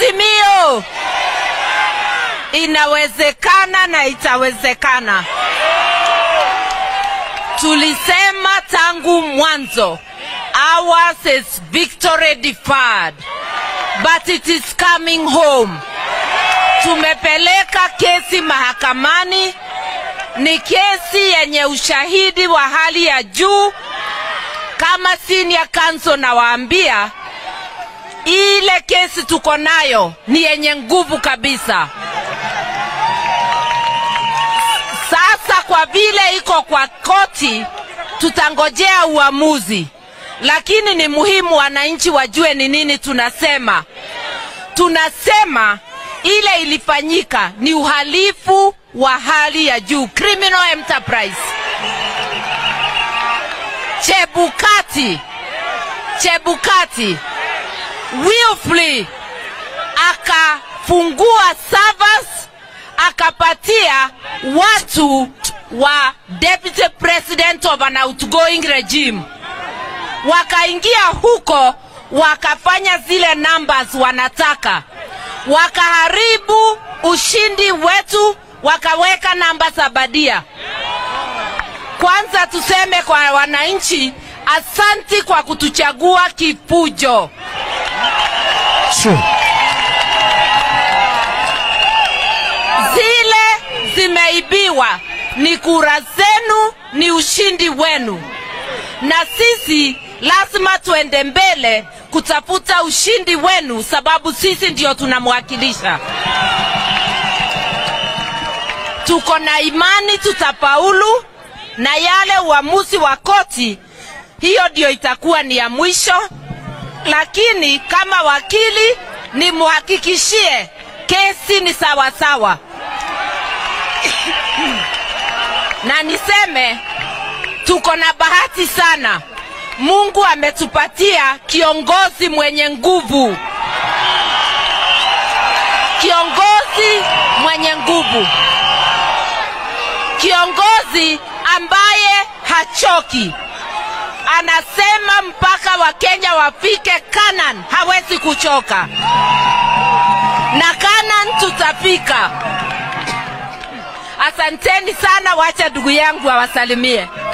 Azimio, inawezekana na itawezekana. Tulisema tangu mwanzo, ours is victory deferred, but it is coming home. Tumepeleka kesi mahakamani, ni kesi yenye ushahidi wa hali ya juu. Kama senior counsel nawaambia, ile kesi tuko nayo ni yenye nguvu kabisa. Sasa kwa vile iko kwa koti, tutangojea uamuzi, lakini ni muhimu wananchi wajue ni nini tunasema. Tunasema ile ilifanyika ni uhalifu wa hali ya juu, criminal enterprise. Chebukati, Chebukati willfully akafungua servers akapatia watu wa deputy president of an outgoing regime, wakaingia huko wakafanya zile numbers wanataka, wakaharibu ushindi wetu, wakaweka namba za badia. Kwanza tuseme kwa wananchi, asanti kwa kutuchagua kifujo. Sure. zile zimeibiwa ni kura zenu, ni ushindi wenu, na sisi lazima tuende mbele kutafuta ushindi wenu, sababu sisi ndio tunamwakilisha. Tuko na imani tutafaulu, na yale uamuzi wa koti, hiyo ndio itakuwa ni ya mwisho, lakini kama wakili nimhakikishie kesi ni sawa sawa na niseme tuko na bahati sana. Mungu ametupatia kiongozi mwenye nguvu, kiongozi mwenye nguvu, kiongozi ambaye hachoki, anasema mpaka Wakenya wafike Canaan, hawezi kuchoka, na Canaan tutafika. Asanteni sana, wacha ndugu yangu awasalimie.